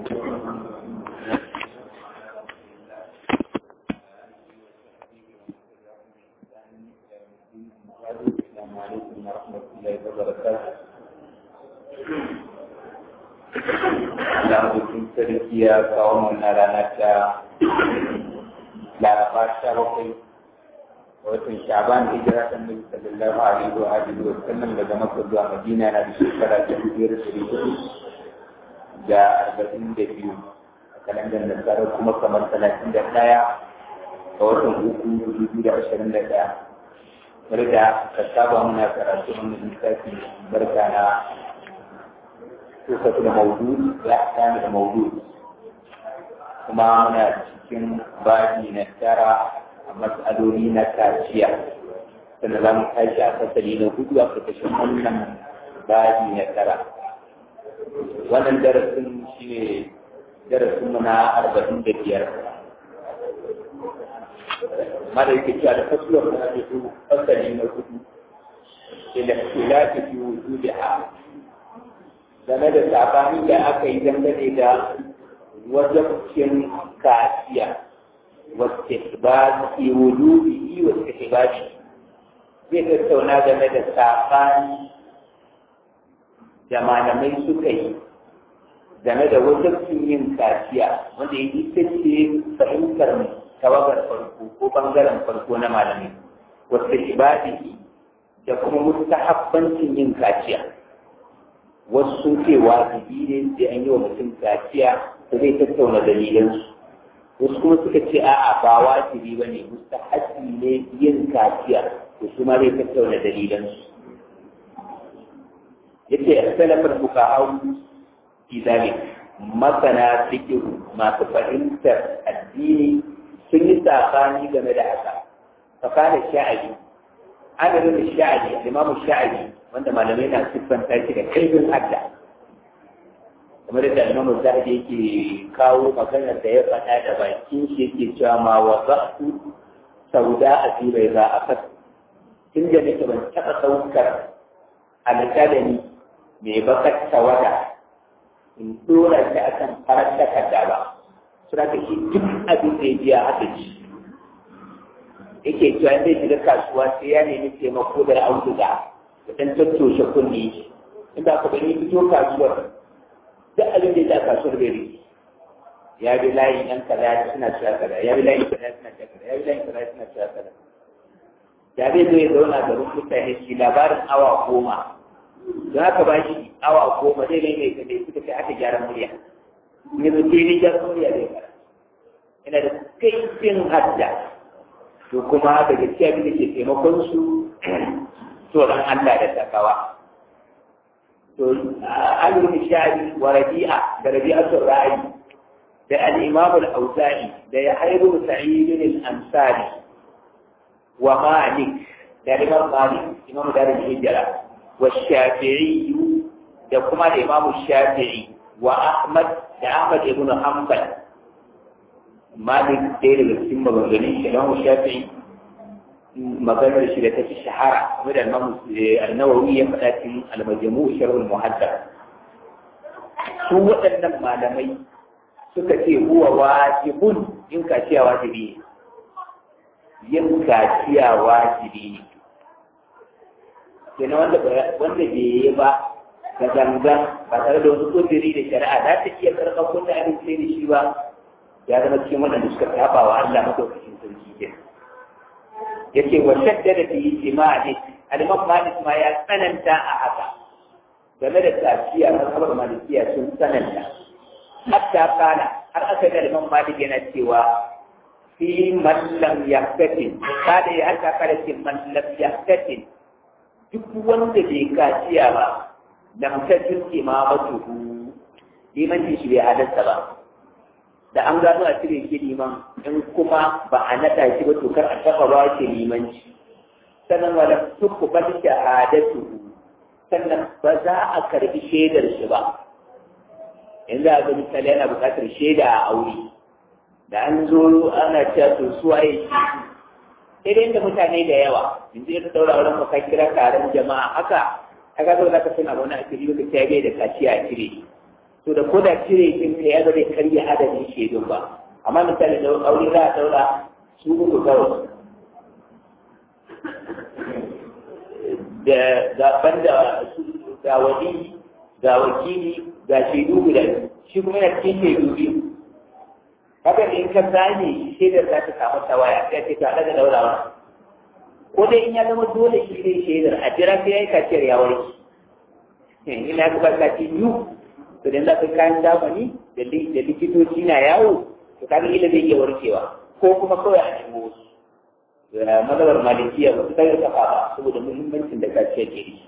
السلام عليكم ورحمة الله وبركاته Allah bikin sarki ya kawo mana rana ta laraba sha bakwai watan shaban hijira ta nabi sallallahu alaihi wa alihi wa sallam daga makka zuwa madina na da shekara ta biyar da hudu da arba'in da biyu a kalandar nasara kuma kamar talatin da ɗaya a watan uku dubu da ashirin da ɗaya bari da ka saba muna karatu wannan littafi barka na kusa da maudu ya sami da maudu kuma muna cikin babi na tara a matsaloli na kaciya sannan za mu tashi a fasali na hudu a ƙarƙashin wannan babi na tara wannan darasin shi ne darasin mu na arba'in da biyar mara yake cewa da fasuwar na hudu fasali na hudu ila khilafi fi wujudiha game da sabani da aka yi dangane da wajabcin kaciya wasu hibadi wujudihi wasu hibadi zai tattauna game da sabani da malamai suka yi game da wajabcin yin kaciya wanda ya yi ita ce fahimtar tawagar farko ko bangaren farko na malamai wasu ibadihi da kuma mustahabbancin yin kaciya wasu sun ce wajibi ne sai an yi wa mutum kaciya da zai tattauna dalilansu wasu kuma suka ce a'a ba wajibi ba ne mustahabbi ne yin kaciya to su ma zai tattauna dalilansu yace salafar fuqaha fi zalik masana fiqh masu fahimtar addini sun yi sabani game da haka fakana sha'abi adadin da sha'abi imamu sha'abi wanda malamai na siffanta shi da kaifin hadda kamar da imamu zahabi yake kawo maganar da ya faɗa da bakin shi yake cewa ma wa za'tu sauda a tsirai za a fas tun da nake ban taɓa ɗaukar alƙalami mai bakar tawada in ɗora shi akan farar takarda ba suna ka shi duk abin da ya biya haka ci yake cewa zai shiga kasuwa sai ya nemi taimako da auduga da ɗan tattoshe kunni inda aka bari fito kasuwar duk abin da ya kasuwar bai rike ya bi layin yan kaza suna cewa kaza ya bi layin kaza suna cewa kaza ya bi layin kaza suna cewa kaza ya zai zo ya zauna da mutane shi labarin awa goma don haka ba shi awa goma zai ne mai kaɗai suka kai aka gyara murya ne zo ke ni gyara murya zai fara yana da kaifin hadda to kuma da gaskiya da ke taimakon su tsoron Allah da takawa to alimin shari wa rabi'a da rabi'atul ra'i da al-imam al-auza'i da ya hairu sa'id al-ansari wa malik da imam malik imam darul hijra wa shafi'i da kuma da imam shafi'i wa ahmad da ahmad ibn hanbal malik ɗaya daga cikin maganganun shi imam shafi'i maganar shi da ta fi shahara kuma da annawawi ya faɗa cikin almajamu sharhul muhaddar su waɗannan malamai suka ce huwa wajibun yin kaciya wajibi ne yin kaciya wajibi ne kenan wanda wanda bai yi ba da gangan ba tare da wasu kudiri da shari'a za ta iya karɓar wanda abin sai da shi ba ya zama cikin waɗanda suka taɓa wa Allah madaukakin sarki kenan yake wa shaddada fi ijma'i al-imam Malik ma ya tsananta a haka game da tafiya mazhabar malikiya sun tsananta hatta kana har aka ga imam Malik yana cewa fi man lam yaqtatin kada ya aka kada ce man lam yaqtatin duk wanda bai kaciya ba lam tajin imamatuhu limanci shi bai halatta ba da an gano a cire shi liman in kuma ba a naɗa shi ba to kar a taɓa ba shi limanci sannan wala tukku ba shahadatu sannan ba za a karbi shaidar shi ba yanzu a ga misali yana buƙatar shaida a aure da an zo ana cewa to su waye shi sai dai da mutane da yawa yanzu ya daura wurin mu ka kira taron jama'a haka a ga zo zaka suna wani asiri ka ce bai da kaciya a cire to to da ko da cire kin ne ya zai karya adadin shaidun ba amma misali da aure za a daura su uku kawai da gaban da ga wani ga wakili ga shaidu guda shi kuma yana cikin shaidu biyu haka ne in ka gane shaidar za ta samu tawaya sai ce ta daga daurawa ko dai in ya zama dole shi ne shaidar a jira sai ya yi kaciyar ya warke ina ka ba kaci biyu to da za ka kayan zamani da likitoci na yawo to kaga ila zai iya warkewa ko kuma kawai a nemo wasu da mazhabar malikiya ba su kai kafa ba saboda muhimmancin da kaciya ke da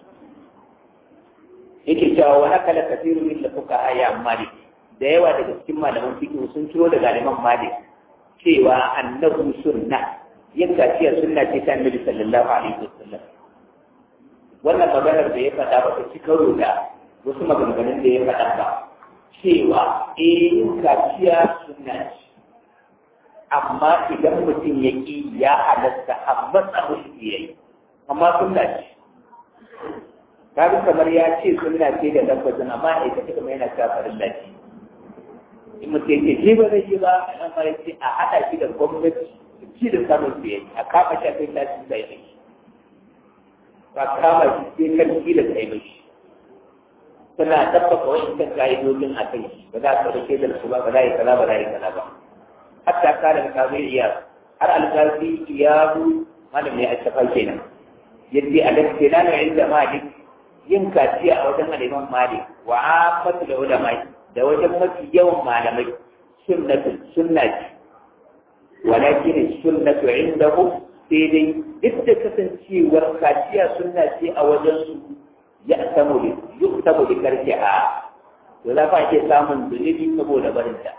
yake cewa wa haka la kasiru min lafuka aya malik da yawa daga cikin malaman fiqh sun ciro daga liman malik cewa annahu sunna yin kaciya sunna ce ta annabi sallallahu alaihi wasallam wannan maganar da ya faɗa ba ta ci karo da wasu maganganun da ya faɗa ba cewa eh kaciya sunna ce amma idan mutum ya ƙi ya halatta a matsa musu ya yi amma sunna ce kaga kamar ya ce sunna ce da lafazin amma a ita kamar yana cewa farin lafi in mutum ya ce shi ba zai yi ba a mara ce a haɗa shi da gwamnati su ci da samun su yayi a kama shi a kai tashi sai mai ba kama shi sai kan da sai mai suna tabbata wa'incan ka'idodin a kai ba za a ɗauke da su ba ba za a yi kaza ba za a yi kaza ba hatta kana da kazo iya har alƙalfi iyabu malam ne a shafa kenan yadda a gaskiya na inda malik yin kaciya a wajen aliman malik wa afatu da ulama da wajen mafi yawan malamai sunnatu sunna ce walakin sunnatu indahu sai dai duk da kasancewar kaciya sunna ce a wajen su ya samu da yuktabu da karfi a to za fa ke samun zunubi saboda barinta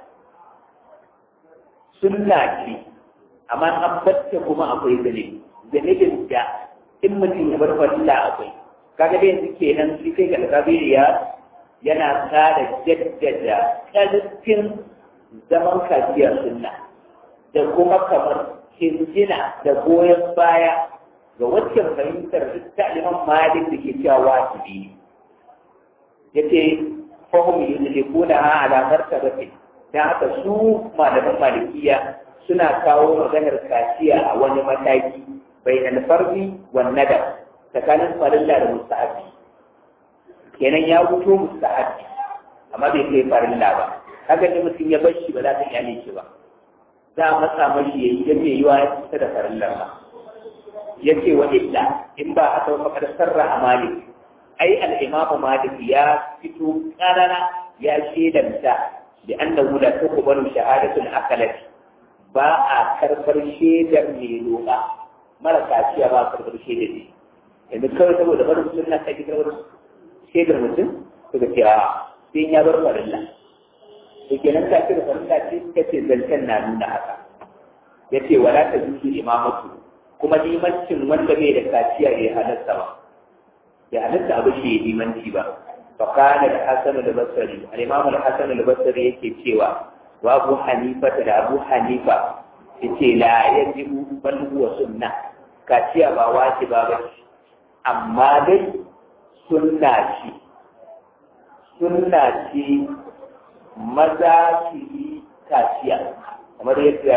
sunna ce amma an batta kuma akwai zane zanibin da in mutum ya bar fadila akwai kaga da yanzu kenan shi kai ga kabiriya yana kara jaddada ƙarfin zaman kafiya sunna da kuma kamar hinjina da goyon baya ga waccan fahimtar liman malik da ke cewa wajibi yace fahim yudlikuna ala martabatin dan haka su malaman malikiya suna kawo maganar kaciya a wani mataki bai na farbi wa nada tsakanin farilla da musta'abi kenan ya fito musta'abi amma bai kai farilla ba haka ne mutum ya bar shi ba za ta iyale shi ba za a matsa mashi ya yi yadda yiwa ya fita da farillar ba ya ce wa illa in ba a sau fakar sarra a malik ai al'imamu malik ya fito ƙarara ya shedanta لأنه لا تقبل شهادة الأكلة باء كربر شيدر ميلوغا مرة كاشية باء كربر شيدر دي يعني كوي تقول لغر سنة تجي كربر شيدر مسلم تقول يا دين يا بر فرلا لكن أنت أكيد فرلا تيس كتير زلتنا نونا هذا يتي ولا تجوز إمامته kuma limancin wanda bai da kaciya ya halatta ba ya halatta abu shi limanci ba فقال الحسن البصري الإمام الحسن البصري yake cewa wa Abu Hanifa da Abu Hanifa yace la yajibu bal huwa sunna kaciya ba wajiba ba amma dai sunna ce sunna ce maza su yi kaciya kamar yadda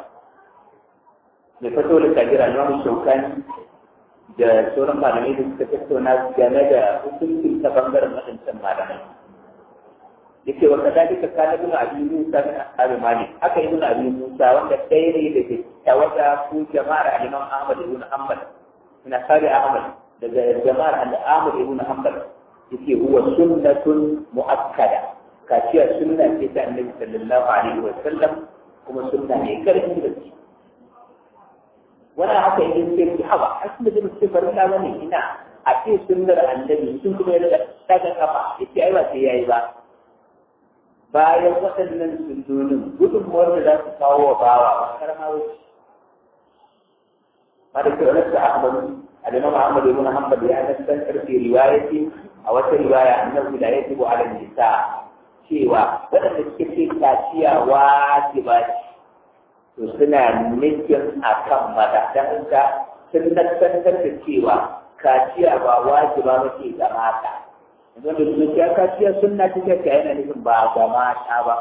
mai fito da kajira na shaukani da sauran malamai da suka tattauna game da hukuncin ta bangaren waɗancan malamai. Da ke wata da duka kana bin abin Musa bin Ashabi Malik, aka yi bin abin Musa wanda ɗaya ne da ke tawata ko jama'ar Imam Ahmad ibn Hanbal, min Ashabi Ahmad daga jama'ar Ahmad ibn Hanbal yake huwa sunnatun mu'akkada. Kaciya sunna ce ta Annabi sallallahu alaihi wa sallam kuma sunna ne karfi da shi. wani haka idan sai ki hawa a cikin da mutum farin da bane ina a ce sunnar annabi sun kuma yana daga kafa yace ai ba sai yayi ba bayan waɗannan sunnonin gudunmuwar da za su kawo wa bawa ba karama wuce malik da ahmad al-imam ahmad ibn hanbal ya nassan karfi riwayati a wata riwaya annabi la yajibu ala nisa cewa waɗanda suke ce kaciya wajiba ce to suna nufin a kan mata don haka sun nassantar da cewa kaciya ba wajiba ba ce ga mata wanda su ya kaciya sunna ta ce yana nufin ba ga mata ba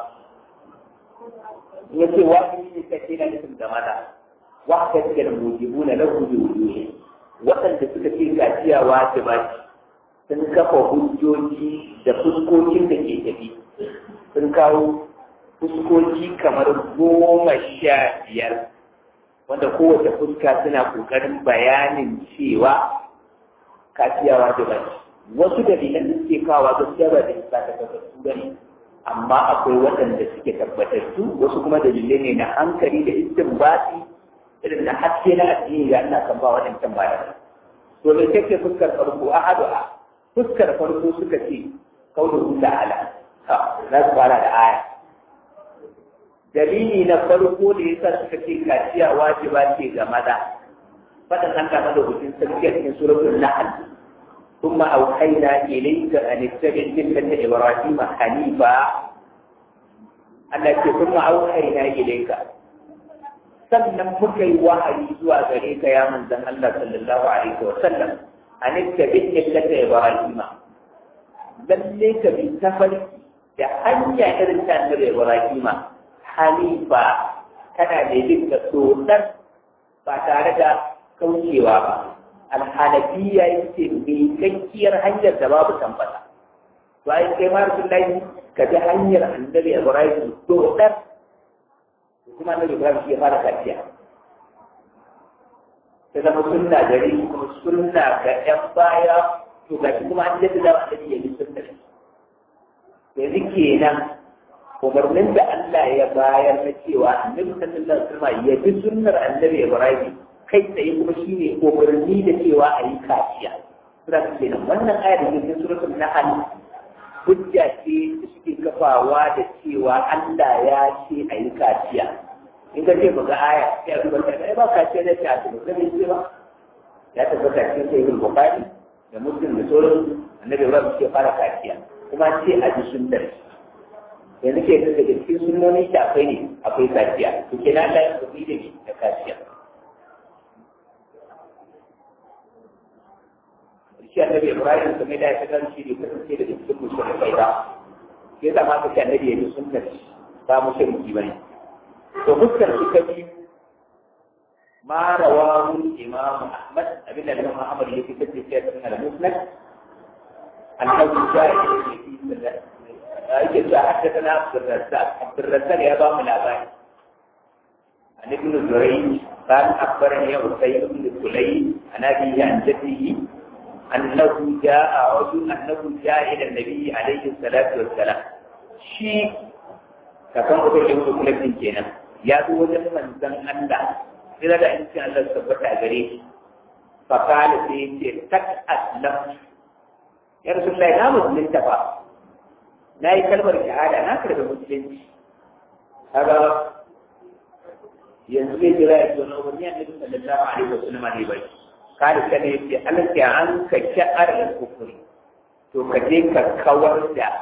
ya ce wajibi ne kace yana nufin ga maza wa ka ce da mujibu na lahu bi wujuhi waɗanda suka ce kaciya wajiba ce sun kafa hujjoji da fuskokin da ke tafi sun kawo fuskoki kamar goma sha biyar wanda kowace fuska suna ƙoƙarin bayanin cewa kaciya wajiba ce wasu dalilan da suke kawo gaskiya ba da isa ta tabbatattu ba ne amma akwai waɗanda suke tabbatattu wasu kuma dalilai ne na hankali da istinbati irin na haske na addini ga ina kan ba waɗancan bayan to me take fuskar farko ahadu a fuskar farko suka ce kauluhu ta'ala ha za su fara da aya dalili na farko da yasa suka ce kaciya wajiba ce ga maza fadan an kama da hutun sarki a cikin suratul nahl ثم أوحينا إليك أن اتبع ملة إبراهيم حنيفا التي ثم أوحينا إليك sannan muka yi wahayi zuwa gare ka ya manzan Allah sallallahu alaihi wa sallam an tabi millata ibrahima lalle ka bi tafarki da hanya irin ta annabi ibrahima hanifa kana da yin da tsotsar ba tare da kaucewa ba alhanafiya yake mai kakkiyar hanyar da babu tambata to ai kai ma rasulullahi ka bi hanyar annabi ibrahim to dar kuma annabi ibrahim shi ya fara kaciya ta zama sunna gare kuma sunna ga yan baya to ga kuma an yadda da annabi ya bi sunna yanzu kenan umarnin da Allah ya bayar na cewa annabi sallallahu alaihi wasallam ya bi sunnar annabi ibrahim kai tsaye kuma shi ne umarni da cewa a yi kaciya. Sura ta ce nan wannan ayar da ke suratul Nahl hujja ce da suke kafawa da cewa Allah ya ce a yi kaciya. In ka ce ba ga aya sai a duba ta kai ba kaciya da ta ce ba ce ba. Ya tabbata cikin sahihul Bukhari da Muslim da sauran annabi Ibrahim ke fara kaciya kuma ce a ji sunnar yanzu ke daga cikin sunnoni da akwai ne akwai kaciya to kenan Allah ya tafi da ni da kaciya shi annabi Ibrahim kuma da ya kan shi ne kasance da cikin mushrikai ba sai da ma ka annabi ya yi sunnar ba mushriki bane to fuskar shi ta biyu ma rawahu imam Ahmad abin da Imam Ahmad ya fitar da shi a cikin al-Musnad annabi ja'i fi sunnar yake cewa haddathana Abdul Razzaq Abdul Razzaq ya ba mu labari عن ابن زريج قال اخبرني عسيد بن سليم عن ابيه عن جده أنه جاء رجل أنه جاء إلى النبي عليه الصلاة والسلام شيء كان أقول له كل من كنا يا دو وجه من زن الله إذا لا إن شاء الله سبحانه وتعالى فقال سيدي تك أسلم يا رسول الله لا مسلم تفا لا يكلم الشهادة أنا كده مسلم هذا yanzu zai jira ya zo na umarni annabi sallallahu alaihi wasallam ne bai kada ka ne ce alka an ka sha'ar da kufuri to ka je ka kawar da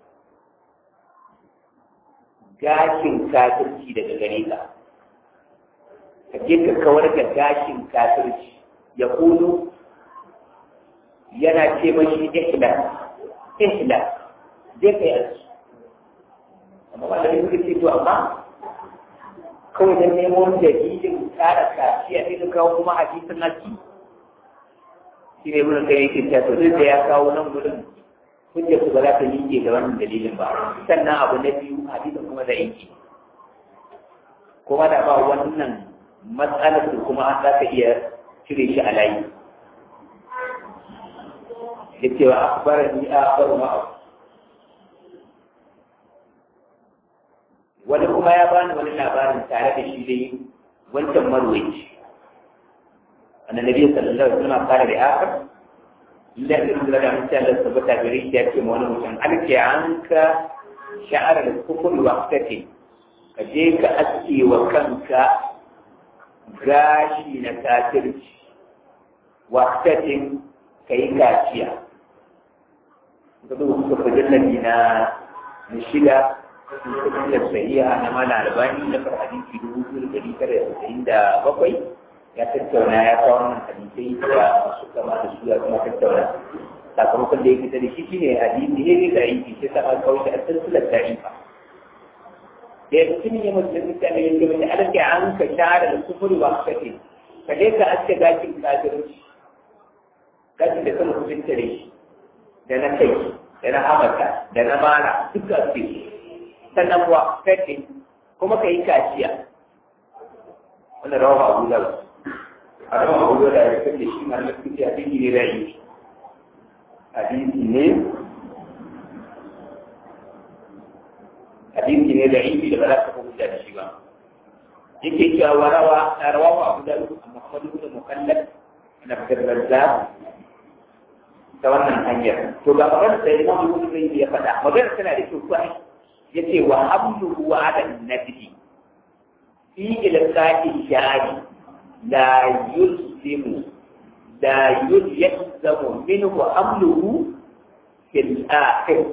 gashin kafirci daga gare ka ka je ka kawar da gashin kafirci ya kulu yana ce mashi ihla ihla je ka yi amma ba da suka ce to amma kawai don nemo dalilin kara kaciya ne ka kawo kuma hadisin nasi shi ne wurin kai yake cewa to duk da ya kawo nan wurin hujjar su ba za ta miƙe da wannan dalilin ba sannan abu na biyu hadisin kuma da yake kuma da ba wannan matsalar su kuma an za ka iya cire shi a layi ya ce wa akbarar ni a akbaru ma'a wani kuma ya bani wani labarin tare da shi dai wancan marwaci annabi sallallahu alaihi wasallam kare da akar illa da Allah da mutum Allah tabbata gare shi ya ce ma wani mutum alke anka sha'ar da kufur waqtati ka je ka aske wa kanka gashi na kafirci waqtatin kai kaciya ga duk suka jallabi na na shida da sahiha na mala albani na far hadisi dubu biyu da dari tara da tasa'in da bakwai ya tattauna ya kawo wannan hadisai da masu kama da su ya kuma tattauna sakamakon da ya fita da shi shine hadisi ne ne da aiki sai ta an kawo shi a silsilar da'ifa da ya mutum ya mutu da mutane ya ce mace alaƙa an ka share da kufuri ba ka ce ka je ka aske gashin kafirci gashin da sama kufin tare shi da na kai da na hamata da na mara duka su sannan kuwa fete kuma ka yi kaciya wannan rawa abu da a rawa abu da ya kan da shi ma na kuci a cikin ne rai hadisi ne hadisi ne da ibi da ba za ka hujja da shi ba yake cewa warawa na rawa abu da Muhammadu bin Mukallaf na Abdurrazzaq ta wannan hanyar to ga magana da Imam Ibn Qayyim ya faɗa magana tana da kyau kwai yace wa hamluhu ala nabi fi ilqa'i shari la yulzimu la yulzamu minhu hamluhu fil akhir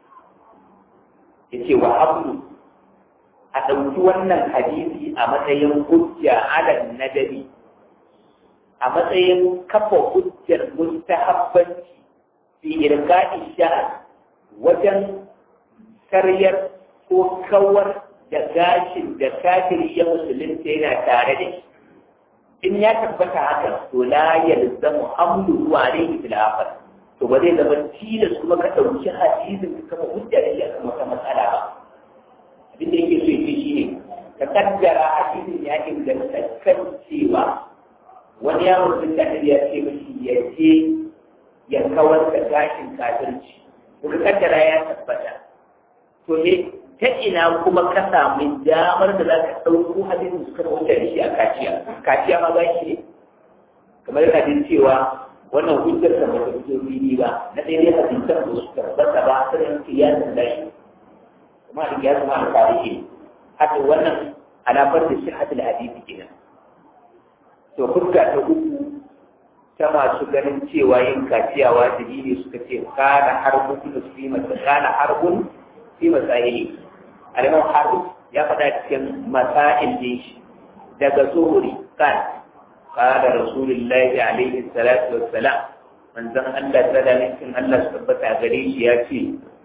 yace wa hamlu a ɗauki wannan hadisi a matsayin hujja ala nadabi a matsayin kafa hujjar mustahabbanci fi irka'i sha'r wajen karyar ko kawar da gashin da kafiri ya musulunta yana tare da shi in ya tabbata haka to la yalzamu hamlu wa alayhi fil akhir to ba zai zama tilas kuma ka ɗauki hadisin ka kafa hujja da shi a kan wata matsala ba abin da yake so ya ce shine ka kaddara hadisin ya inganta kan cewa wani yawon sun da ya ce mashi ya je ya kawar da gashin kafirci kuma kaddara ya tabbata to ne ta ina kuma ka samu damar da za ka ɗauko hadisin suka wuce da shi a kaciya kaciya ma gashi ne kamar yana jin cewa wannan hujjar da bata fito fili ba na ɗaya dai hadisan da su tabbata ba sai yanke ya sanda shi kuma da ya zama alƙali haka wannan alamar da sihhatul hadisi kenan to fuska ta uku ta masu ganin cewa yin kaciya wajibi ne suka ce kana harbun fi masa kana harbun fi masaili alimam harbu ya faɗa cikin masail din shi daga zuhuri kan قال رسول الله عليه الصلاة والسلام من زم الله تعالى من الله سبحانه غريش ياتي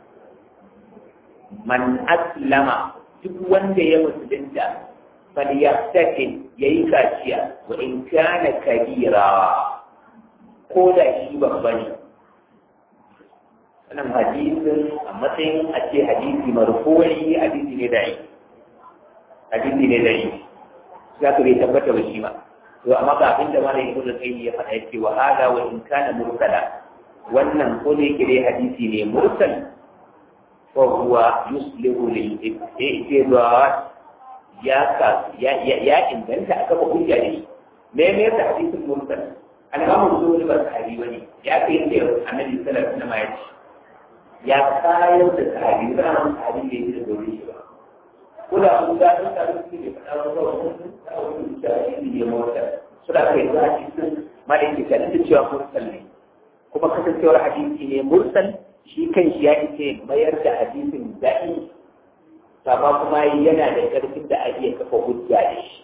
من أسلم duk wanda ya musulunta falyaftakin ya yi kaciya wa in kana kabira ko da shi babba ne wannan hadisin a matsayin a ce hadisi marfu'i hadisi ne da hadisi ne da za ka bai tabbata ba shi ba to amma ga abin da malamin ibnu qayyim ya faɗa yake wa hada wa in kana mursala wannan ko ne kire hadisi ne mursal fa huwa yuslihu lil ibtida'at ya ka ya ya inganta aka ba hujja ne me me da hadisin mursal an ga mun zo ba sahabi wani ya kai da annabi sallallahu alaihi wasallam ya ce ya kayar da sahabi ba mun sahabi ne da dole shi ba kula mun ga sun ta rubuce ne fada wa ba mun ta wani da shi ne mota suna kai za a cikin malaki ta da cewa mursal ne kuma kasancewar hadisi ne mursal shi kan shi ya ce mayar da hadisin da'i amma kuma yana da ƙarfin da a iya kafa hujja da shi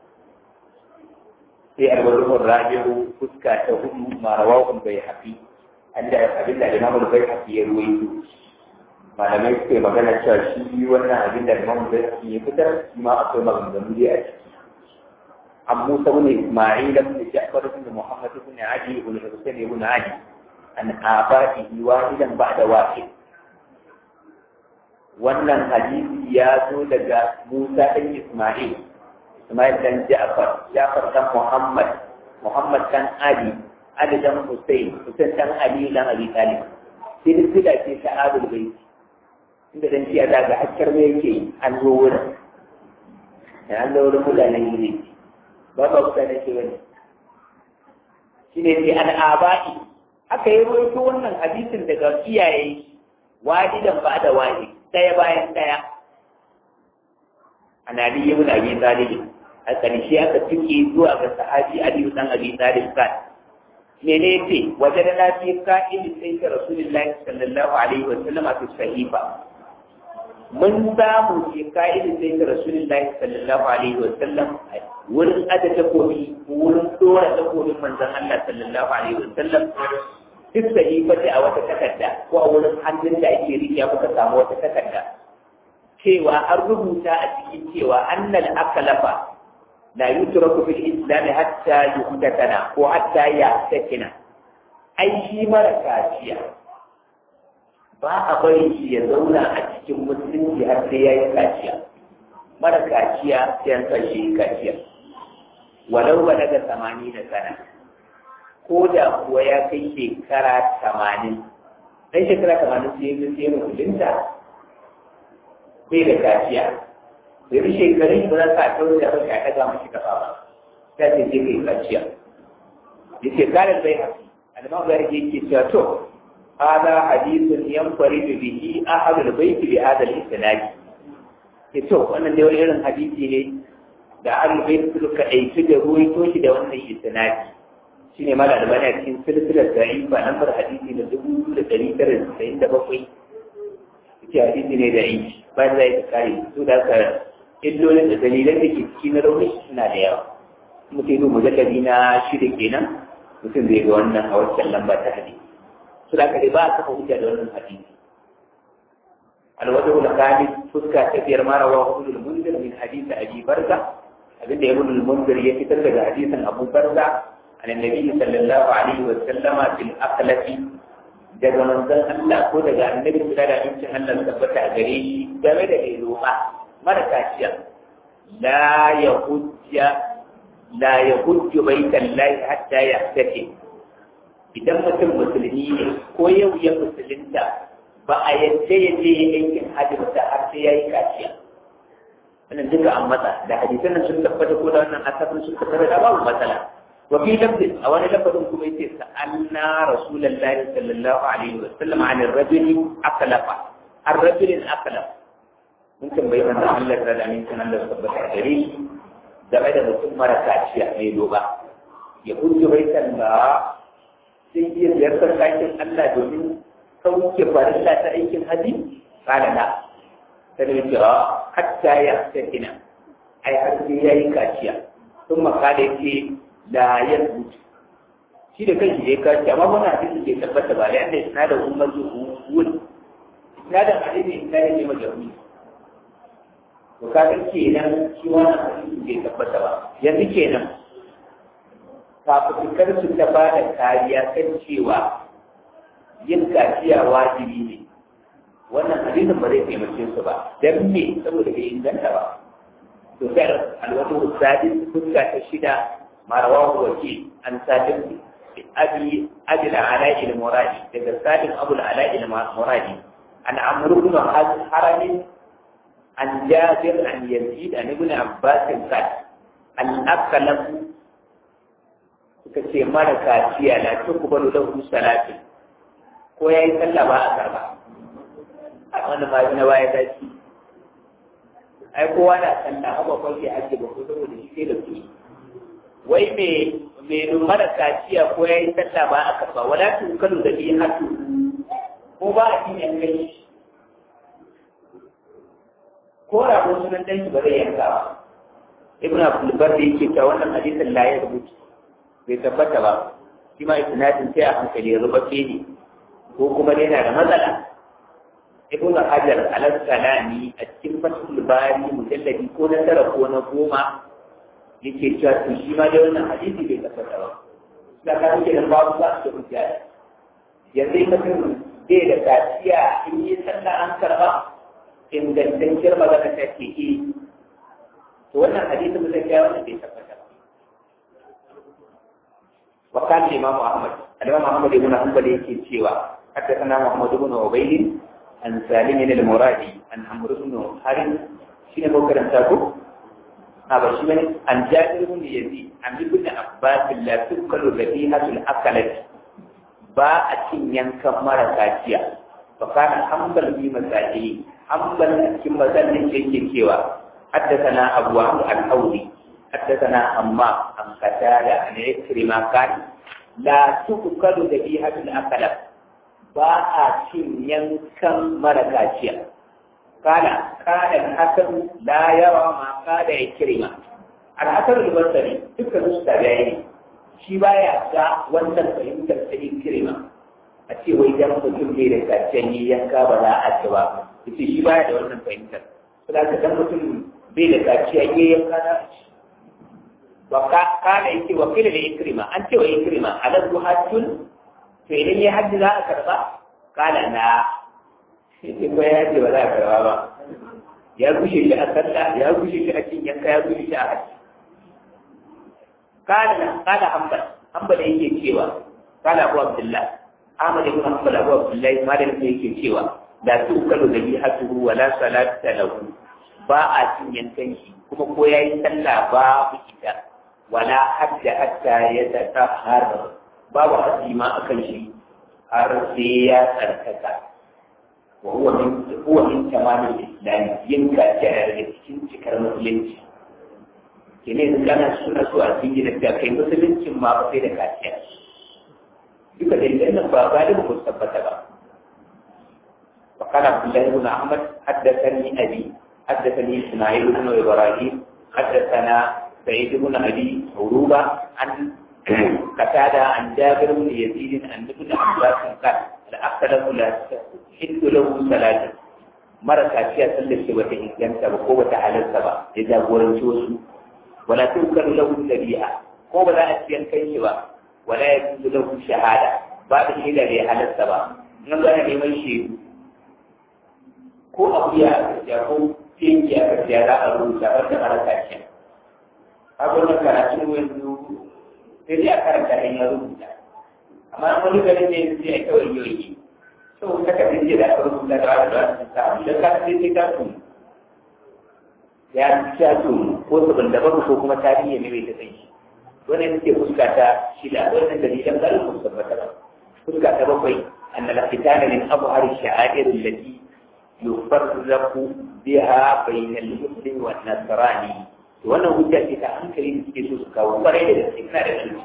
sai alwaluhun rabi'u fuska ta hudu marawahun bai hafi an da abin da imamul bai hafi ya ruwaito malamai suke magana cewa shi wannan abin da imamul bai hafi ya fitar shi ma akwai maganganu dai a ciki an musa bin isma'il bin ja'far bin muhammad bin ali bin husayn bin ali an abaihi wahidan ba'da wahid wannan hadisi ya zo daga Musa ɗan Ismail, Ismail ɗan Ja'far, Ja'far ɗan Muhammad, Muhammad ɗan Ali, Ali ɗan Hussein, Hussein ɗan Ali ɗan Abi Talib. Silsila ce ta Abul Bait. Inda dan shi da ga hakkar me yake an zo wurin. Da an zo wurin mutanen gine. Ba ba kusa da ke wani. Shi ne sai an aba'i. Aka yi rawaito wannan hadisin daga iyaye wadidan ba da wadi. ɗaya bayan ɗaya a nari yi mun abi talib a ƙarshe aka tuke zuwa ga sahabi ali dan abi talib kan mene yace wajen na fi ka'il sai ka rasulullahi sallallahu alaihi wa sallam a sahifa mun samu fi ka'il sai ka rasulullahi sallallahu alaihi wa sallam wurin ada takobi wurin dora takobin manzon Allah sallallahu alaihi wa sallam duk sahifati a wata takarda ko a wurin hannun da ake riƙe kuka samu wata takarda cewa an rubuta a cikin cewa annal akalafa la yutraku fil islam hatta yuhdatana ko hatta yahtakina ai shi mara kaciya ba a bari shi ya zauna a cikin musulunci har sai ya yi kaciya mara kaciya sai an kashe kaciya walau ba daga samani da sana ko da kuwa ya kai shekara tamanin ɗan shekara tamanin sai ya sai musulunta bai da kaciya bai bi shekarun ba za ka tauri da ranka ya ɗaga mashi kafa ba ta ce je kai kaciya ya ce karin bai hafi alimam zai yake cewa to hada hadithun yanfaridu bihi ahadul baiti bi hadal isnadi ke to wannan dai wani irin hadisi ne da ahlul bait suka aiki da ruwaito shi da wannan isnadi shine mala da bana cikin silsilar da'ifa lambar hadisi da dubu da ɗari tara da tasa'in da bakwai ce hadisi ne da'i bayan zai ta kare su da ka illolin da dalilan da ke ciki na rauni suna da yawa mutum yi mujalladi na shida kenan mutum zai ga wannan a wancan lamba ta hadisi su da ba a kafa hujja da wannan hadisi الوجه الخامس فسكة كثير ما رواه ابن المنذر من حديث أبي برزة أبن ابن المنذر يكتب حديث أبو برزة عن النبي صلى الله عليه وسلم في الأقلة daga manzon Allah ko daga annabi sallallahu alaihi wasallam Allah tabbata a gare shi game da leloma mara kaciya la ya hujja la ya hujju baitan lahi hatta ya take idan mutum musulmi ne ko yau ya musulunta ba a yadda ya je ya aikin hajji ba har sai ya yi kaciya wannan duka an matsa da hadisan nan sun tabbata ko da wannan asafin sun tabbata da babu matsala wa fi lafzin a wani lafazin kuma yace sa'alna rasulullahi sallallahu alaihi wa sallam an ar-rajuli aklafa ar-rajulin aklaf mun tambayi manzon Allah da da min sanan da tabbata a gare shi game da mutum mara kaciya mai doba ya hujju baitan ba sai iya ziyartar kakin Allah domin sauke farilla ta aikin haji kala na ta da cewa hatta ya sakina ai har sai ya yi kaciya sun makala yake da ya rubuta shi da kanshi ya kaci amma muna hadisi ke tabbata ba yanda suna da umar zuwa suna da hadisi suna da ne majalmi to kaga kenan shi wannan hadisi ke tabbata ba yanzu kenan fafutukar su ta ba da kariya kan cewa yin kaciya wajibi ne wannan hadisin ba zai taimake su ba dan me saboda bai inganta ba to sai alwatu sadis fuska ta shida marawahu waki an sadin abi abi al-ala'i al-muradi daga sadin abu al-ala'i al-muradi an amru ibn haram an jabir an yazid an ibn abbas qad al-aqlam suka ce mara kaciya la tuqbalu lahu salatin ko ya yi sallah ba a karba a wani ma na baya dace ai kowa na sallah haka kwan ke ake ba ko saboda shi sai da su wai me me mara kaciya ko ya yi sallah ba a karba wala tu kalu da bi hatu ko ba a cikin kai ko rago sunan danki ba zai yanka ba ibn abdul bar da yake cewa wannan hadisin la ya rubuta bai tabbata ba shi ma isnadin sai a hankali ya rubace ne ko kuma dai yana da matsala ibn hajar al-asqalani a cikin fatul bari mujalladi ko na tara ko na goma yake cewa to shi ma dai wannan hadisi bai tabbata ba da ka yake da babu ba su hujja yanzu in mutum bai da kaciya in yi sallah an karba ingantacciyar magana ta ce eh to wannan hadisi mun ga wannan bai tabbata ba wa kan imam ahmad al-imam ahmad ibn hanbal yake cewa حدثنا محمد بن عبيد عن سالم المرادي عن عمرو بن حارث شنو بكر تاكو هذا شيء عن جابر بن يزيد عن ابن عباس لا تذكر ذبيحة الأكلة باء ينكم مرة كاشية فكان حنبل في مساجده حنبل كما ذلك يجي كيوا حدثنا أبو عمرو الحوضي حدثنا أمام عن قتادة عن عكرمة قال لا تذكر ذبيحة الأكلة ba a cin yankan mara kaciya. Kana, kana hasan la yawa ma kada ya kirma. Al'asar al-basari duka su tabi'ai ne. Shi baya ga wannan fahimtar ta yin kirma. a ce wai dan mutum bai da kaciyan yi yanka ba za a ci ba yace shi baya da wannan fahimtar saboda ka dan mutum bai da kaciyan yi yanka na a ci wa kana yake wa kila da ikrima an ce wa ikrima aladu hajjun to idan ya hajji za a karba kala na sai ko ya ce ba za a karba ba ya gushe shi a sallah ya gushe shi a cin yanka ya gushe shi a hajji kala na kala hanbal hanbal yake cewa kala abu abdullah ahmad ibn hanbal abu abdullah malam yake cewa la tukalu dhabihatuhu wa la salata lahu ba a cin yankan shi kuma ko yayi sallah ba ku ita wala hajja hatta ya tatahhar babu azima akan shi har sai ya tsarkaka wa huwa min huwa min tamamil islam yin kaciya da cikin cikar musulunci kene da kana suna so a cikin da kai musuluncin ma ba sai da kaciya duka da nan ba ba da ku tabbata ba فقال عبد الله بن احمد حدثني ابي حدثني اسماعيل بن ابراهيم حدثنا سعيد بن ابي عروبه عن قتادة عن جابر بن يزيد عن ابن عباس قال الأخلاق لا تحل له ثلاثة مرة كاشية سلسة وتهجنت وقوة على السبع إذا ورنشوس ولا تذكر له الذبيحة قوة لا أتين كيشوا ولا يجوز له الشهادة بعد الشهادة على السبع نقول أنا لمن شيء ko abuya a gaskiya ko tinki a gaskiya za a rubuta wanda mara kashiya abin da karatun yanzu sai dai a karanta in ya rubuta amma wani garin ne sai a kawai yoyi so ta ka dinje da aka rubuta da wani da wani ta abu da ka sai sai ta tun ya ta tun ko sabon da babu ko kuma tarihi ne bai ta kai shi wannan yake fuska ta shida wannan dalilan garin ku tabbata ba fuska ta bakwai أن الختان من أظهر الشعائر التي يفرق بها بين المسلم والنصراني wannan hujja ce ta hankali da suke so su kawo kwarai da gaske ina da shi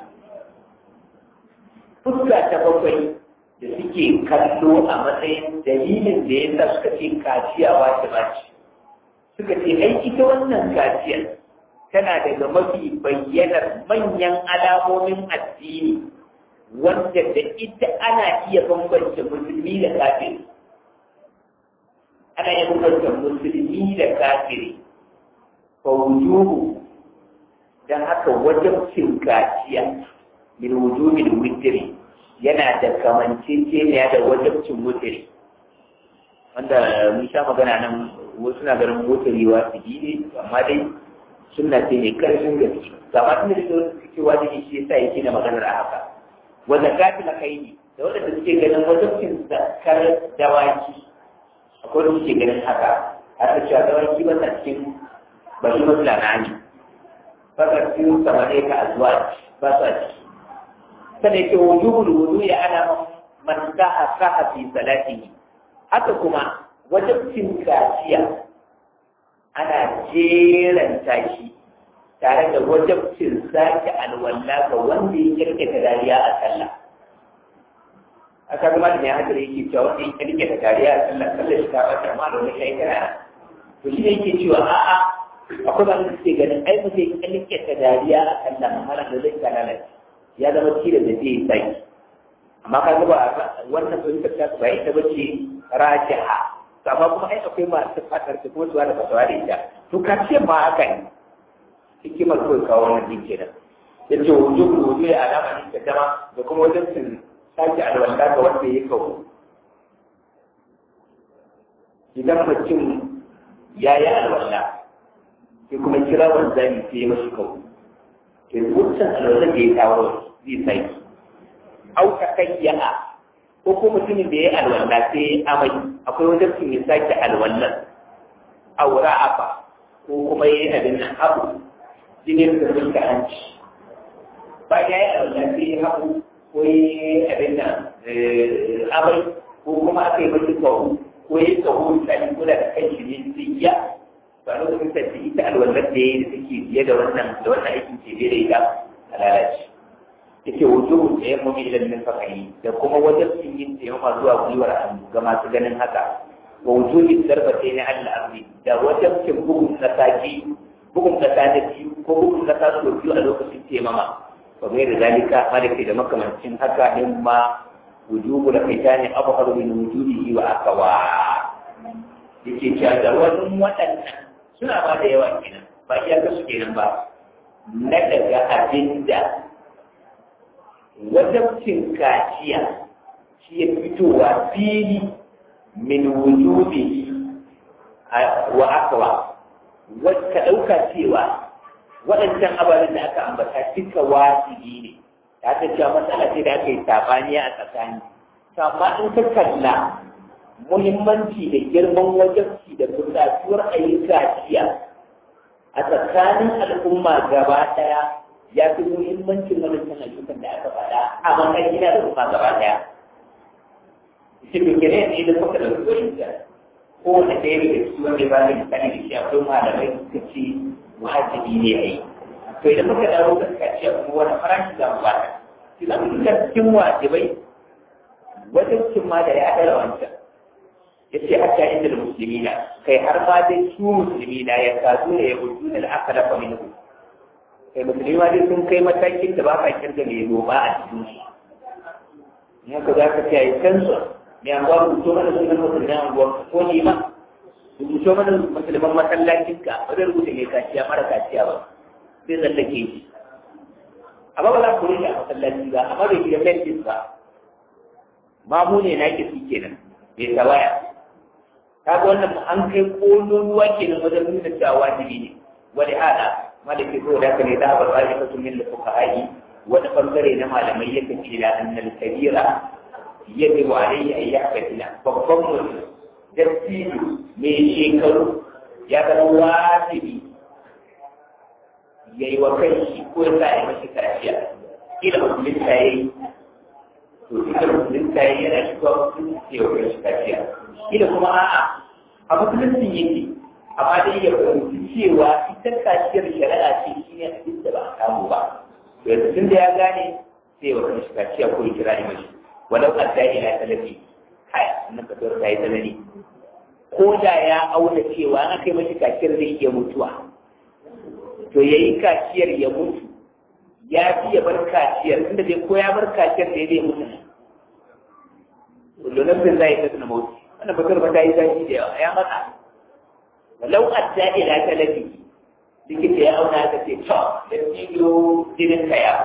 fuska ta bakwai da suke kallo a matsayin dalilin da ya sa suka ce kaciya wace bace suka ce ai ita wannan kaciyar tana daga mafi bayyanar manyan alamomin addini wanda da ita ana iya bambance musulmi da kafiri ana iya bambance musulmi da kafiri فوجوب dan haka wajabcin kaciya min wujubil witri yana da kamanceceniya da wajabcin witri wanda mun sha magana nan wasu na ganin wutri wa su ne amma dai sunna ce mai karfin gaske gama tun da suke wajibi shi yasa yake na maganar a haka wa zakati la kaini da wanda suke ganin wajabcin zakar dawaki akwai da suke ganin haka har da cewa dawaki ba ta cikin bari matsala na ne fakar cikin samane ka azuwa ba sa ci sannan ke wujubul wudu ya ana man sa'a sa'a fi salatihi haka kuma wajibcin kaciya ana jeran tashi tare da wajibcin sake alwala ga wanda ya kirkita dariya a sallah aka zama da ne haka da yake cewa wanda ya kirkita dariya a sallah sallah shi ta wata ma da wani shaikara to shi ne yake cewa a'a akwai ba da suke ganin ai ba zai kalike ta dariya a kan nan mara da zai kanana ya zama tira da zai sai amma ka ba wannan fahimtar ta ba ita ba ce rajiha amma kuma ai akwai masu fatar ta kuma zuwa da fasawa da ita to ka ce ma haka ne hikimar kawai kawo wannan din kenan ya ce wujubu wuju ya alama ne ta dama da kuma wajen sun sake alwala ga wanda ya kawo idan mutum ya yi alwala sai kuma kira wanzami sai ya mashi kawo ke wancan alwalar da ya kawo zai sai au ta kayyana ko ko mutumin da ya alwala sai ya amai akwai wajen sun ya sake alwallar aura afa ko kuma ya yi abin nan abu jinin da sun ka hanci bayan ya yi alwala sai ya haɓu ko ya yi abin nan amai ko kuma aka yi mashi kawo ko ya yi kawo misali ko da kan shi ne sai ya ba lokacin da ita alwallar da ya yi da take biye da wannan da wannan aikin ke biye da ita a lalace yake wujubu da ya mummi ilan min fakahi da kuma wajen sun yin taimaka zuwa gwiwar hannu ga masu ganin haka wa wujubi darbatai na allah arzi da wajen cin bugun kasa ki bugun kasa da biyu ko bugun kasa su biyu a lokacin taimama ba mai da zalika ma da ke da makamancin haka in ma wujubu da fitani abu min wujudihi wa akawa yake cewa da wani waɗannan suna ba da yawa kenan ba iya ka su kenan ba na daga abin da wajabcin kaciya shi ya fitowa fili min wujudihi wa akawa ka ɗauka cewa waɗancan ababen da aka ambata duka wajibi ne ta ta cewa matsala ce da aka yi sabani a tsakani amma in ka kalla muhimmanci da girman wajabci da buƙatuwar ayyuka jiya a tsakanin al'umma gaba ɗaya ya fi muhimmancin wadannan ayyukan da aka faɗa a matsayin da kuma gaba ɗaya. Shi ne kene ne da suka ɗauki wani kowane ɗaya daga cikin wanda ba da misali da shi akwai malamai suka ce wajibi ne a yi to idan muka dawo ga kaciya kuma wani farashi za mu bata shi za mu duka cikin wajibai wajen cin ma da ya ɗara wancan ya ce hatta inda musulmi na kai har ma dai su musulmi na ya kazu ne ya gudu da aka dafa min kai musulmi ma dai sun kai matakin da ba ka kirga mai noma a cikin shi in haka za ka ce a yi kansu mai anguwa rubuto mana sunan musulmi anguwa ko ni ma rubuto mana musulman masallacin ka ba zai rubuta mai kaciya mara kaciya ba sai tsallake shi amma ba za ku rike a masallaci ba amma bai gida fentis ba ma mu ne na ki su kenan mai tawaya kaga wannan an kai kololuwa kenan wajen nuna cewa wajibi ne wani hada malaki ko da kane da ba ba ka tun min fuqaha'i wani bangare na malamai yake ce da annal kabira yajibu alayhi an yahfazina babban mutum dattijo mai shekaru ya zama wajibi ya yi wa kai shi ko ya sa ya mashi kaciya kila musulunta ya yi to ita musulunta ya yi yana shiga musulunci ya wa kai shi kaciya kila kuma a'a a musuluncin yake amma dai ya fahimci cewa ita kaciyar shari'a ce shi ne abin da ba a samu ba to yanzu tun da ya gane sai wa kai shi kaciya ko ya kira ni mashi walau adda ila talafi kai nan ka ta yi tsanani ko da ya auna cewa an kai mashi kaciyar zai iya mutuwa to ya yi kaciyar ya mutu ya fi ya bar kaciyar inda dai ko ya bar kaciyar da ya zai mutu lullun bin zai ta tuna mutu wannan bakar ba ta yi zafi da yawa ya matsa walau adda ila talafi likita ya auna ka ce to da ciwo jinin ka ya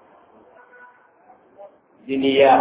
jini ya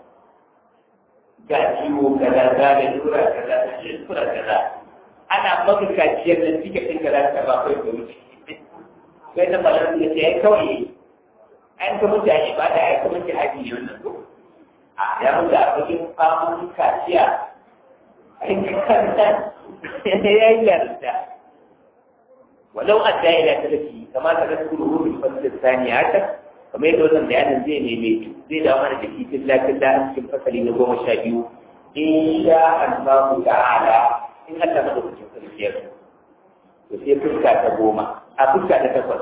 ga ciwo kaza za da lura kaza da lura kaza ana maka kaciyar da cike ɗin kaza ta ba kai da wuce sai da malar da ce ai kawai an ka mutu a ibada ai kuma ki haji ne wannan ko a ya mutu a cikin famun kaciya ai kanta ya yi yarda walau adda ila talafi kama ta rasu ruhu bil fasl thani haka kamar yadda wannan bayanin zai neme zai dawo mana da kitin lafiyar da cikin fasali na goma sha biyu in sha Allah ta'ala in Allah na lokacin sarkiyar to sai fuska ta goma a fuska ta takwas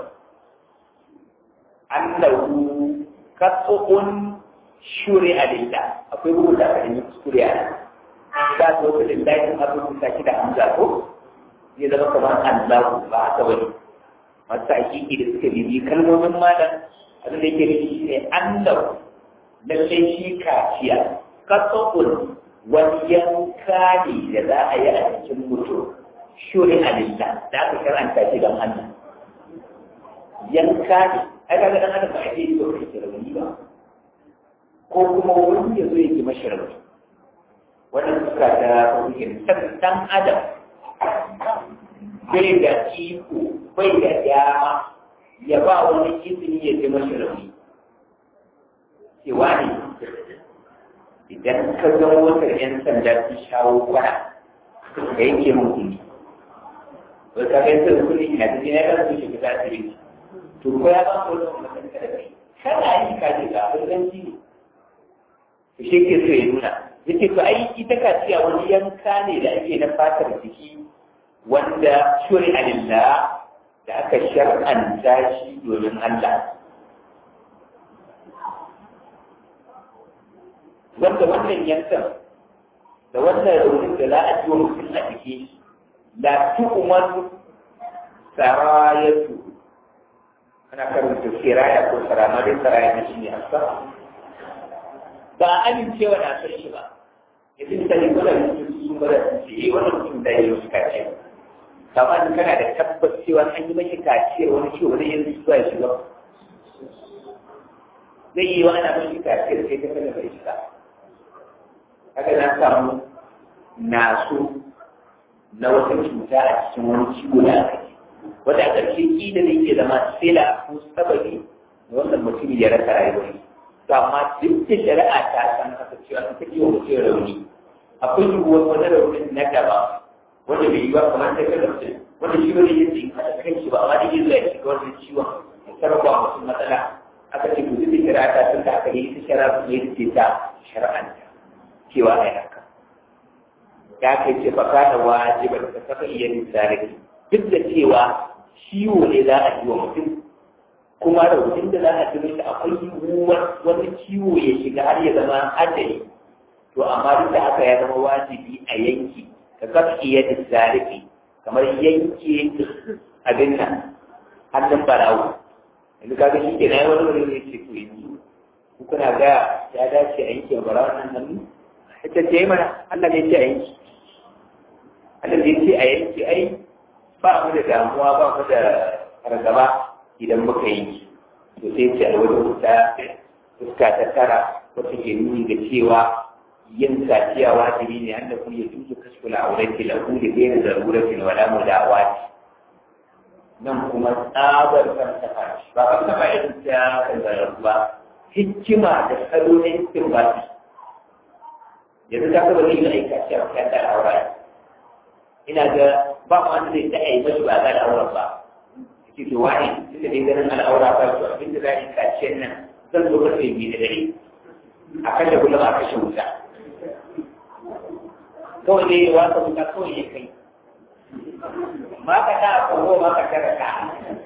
annahu qat'un shuri alilla akwai bugu da kan kuskure a nan za su wata lillahi abin da da hamza ko zai zama kamar Allah ba haka bane masu hakiki da suka bibi kalmomin malam abin da yake nufi shi ne annahu lallai shi kaciya qat'un wani yanka ne da za a yi a cikin mutum shuri alillah da aka karanta shi don Allah yanka ne ai kaga dan adam ba a yi to kai rauni ba ko kuma wani ya zo ya ji mashi rauni wannan suka ta fahimtar san dan adam bai da iko bai da dama ya ba wani izini ya ji mashi rauni cewa ne idan ka ga motar 'yan sanda sun shawo kwana ka yanke mun kuɗi wai ka kai sai kuɗi ina da ina da su shiga asibiti to ko ya ba mu wani mutum da kai kana yi ka ji ga ganganci ne to shi ke so ya nuna yake to ai ita kaciya wani yanka ne da ake na fatar jiki wanda shuri alillah da aka shar'anta shi domin Allah wanda wannan yankan da wannan raunin da za a ji wa mutum a jiki la tu'man sarayatu ana karanta siraya ko sarama dai saraya na shi ne asa ba a amincewa na san shi ba yanzu misali kuna mutum sun bada su ce eh wannan mutum da ya yi wasu kaciya kama in kana da tabbas cewa an yi mashi kaciyar wani ciwo wani yanzu zuwa ya shiga zai yi wa ana mashi kaciyar sai ta kada bai shiga haka na samu naso na wata cuta a cikin wani ciwo da aka yi wanda a ƙarshe ƙila da yake zama sila ko sababi da wannan mutum ya rasa rayuwar to amma duk da shari'a ta san haka cewa ta take wa mutum rauni akwai yiwuwar wani raunin na gaba wanda bai yi ba kamar ta kada mutum wanda shi wani yin jin kada kan shi ba amma da yin zai shiga wannan ciwon ya sarrafa mutum matsala aka ce to duk da shari'a ta san da aka yi ta shari'a ne ce ta shari'anta cewa a haka ya kai ce baka da wajibar ka saka iya misali duk da cewa ciwo ne za a yi wa mutum kuma raunin da za a ji mishi akwai yiwuwar wani ciwo ya shiga har ya zama hadari to amma duk da haka ya zama wajibi a yanki ka saka iya misali kamar yanke abin nan hannun barawo yanzu kaga shi ke na yi wani wani ne ce to yanzu kuna ga ya dace a yanke barawo nan hannu ita ce mana Allah ne ce a yanki Allah ne ce a yanki ai ba mu da damuwa ba mu da fargaba idan muka yi to sai ce a wajen wuta fuska ta tara wata ke nuni da cewa yin kaciya wajibi ne an da kuma ya tuzu kashkula a wurin tilahu da bayan zaruratin wala mu da awati nan kuma tsabar falsafa ba falsafa irin ta kanzarar ba hikima da salo na hiskin ba yanzu ka saba zai yi aika ce a kan da aura ina ga ba mu wanda zai ta'ayi mashi ba ga al'auran ba yake to wani tunda dai ganin al'aura ba to abin da za a yi kaciyar nan zan zo karfe biyu da dare a kashe kullum a kashe wuta kawai dai wasa wuta kawai ya kai ma ka ta a kogo ma ka tara ka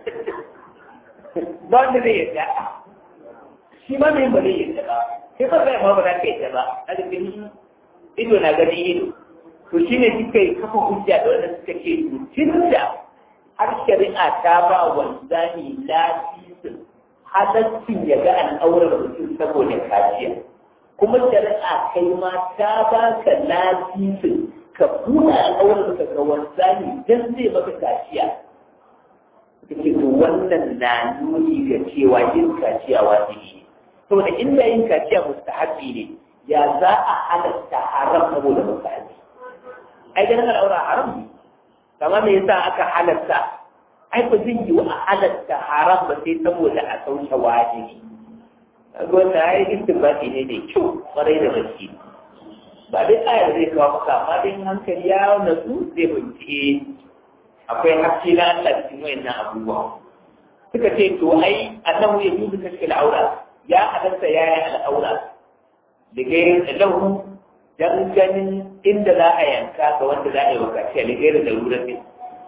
ba wanda zai yadda shi ma mai ba zai yadda ba sai ba zai ma ba za ka yadda ba a cikin ido na ganin ido to shi ne suka yi kafa hujja da wanda suka ce tun da har shari'a ta ba wanzani lafiyar halaccin ya ga al'aurar mutum saboda kaciya kuma shari'a kai ma ta ba ka lafiyar ka buɗe al'aurar ka ga wanzani don zai maka kaciya suka to wannan na nuni ga cewa yin kaciya wajibi ne saboda inda yin kaciya mustahabi ne ya za a halatta haram saboda mustahabi ai ganin al'aura haram ne kamar me yasa aka halatta ai ba zai yi a halatta haram ba sai saboda a sauke wajibi wannan ai istibati ne mai kyau kwarai da gaske ba dai ayar zai kawo maka amma dai hankali ya natsu zai bincike akwai haske na Allah cikin wayannan abubuwa suka ce to ai annahu ya yuzu kashkil aura ya halatta ya yi al'aura da gairin lahu dan ganin inda za a yanka ga wanda za a yi wakaci a ligairin da lura ne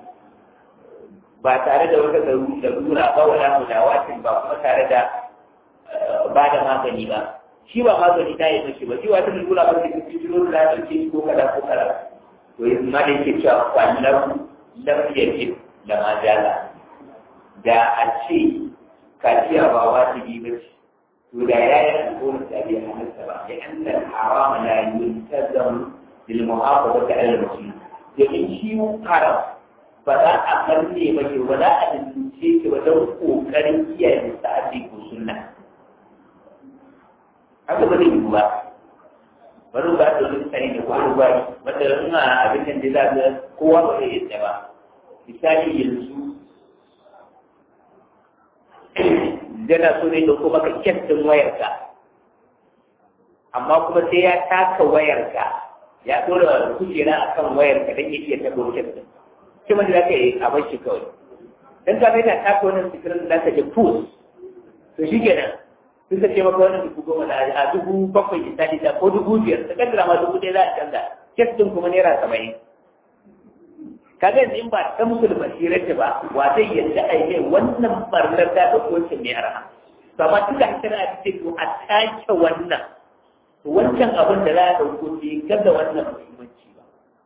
ba tare da wata larura ba wala mulawatin ba kuma tare da ba da magani ba shi ba magani ta yi mashi ba shi wata lura ba ta fi jiro da ɗauke shi ko kada ko kada to yanzu ma da yake cewa kwallon lam yajib da ma jala da a ce kaciya ba wajibi ba ce to da ya yi alƙawarin da bai halatta ba ya an da harama la yuntazam lil muhafazati ala al-muslim domin shi haram ba za a karne ba ke ba za a dince ki ba don kokarin kiyaye sa'adi ko sunna haka ba zai yi ba bari ba da wani tsari da kuma ba wanda ina abin da za ga kowa ba zai yadda ba misali yanzu yana so ne da kuma ka kyaftin wayarka amma kuma sai ya taka wayarka ya dora kujera a kan wayarka don ya iya taɓa kyaftin shi wanda za ka yi a bar shi kawai don ka mai ta taka wannan sikirin da za ka ji pus to shi kenan sun ka ce maka wannan dubu goma da a dubu bakwai misali da ko dubu biyar ta kaddara ma dubu ɗaya za a canza kyaftin kuma naira saba'in kaga yanzu in ba ta musu da basirarta ba wa zai yadda a yi wannan barnar da ɗauko wancan mai arha to amma tun da hankali a cikin to a take wannan to wancan abin da za a ɗauko bai gaza wannan muhimmanci ba